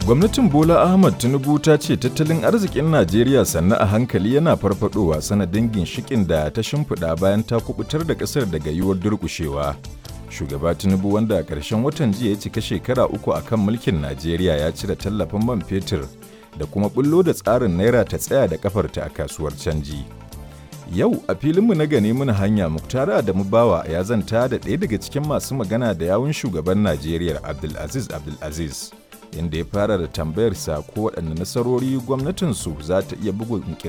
Gwamnatin Bola Ahmad Tinubu ta ce tattalin arzikin Najeriya sannu a hankali yana farfadowa sanadin ginshikin da ta shimfiɗa bayan ta kubutar da ƙasar daga yiwuwar durƙushewa. Shugaba Tinubu wanda a ƙarshen watan jiya ya cika shekara uku a kan mulkin Najeriya ya cire tallafin man fetur da kuma bullo da tsarin naira ta tsaya da kafarta a kasuwar canji. Yau a filinmu na gane muna hanya Muktara Adamu Bawa ya zanta da ɗaya daga cikin masu magana da yawun shugaban Najeriya Abdulaziz Abdulaziz. inda ya fara da tambayarsa ko waɗanne nasarori gwamnatinsu za ta iya bugun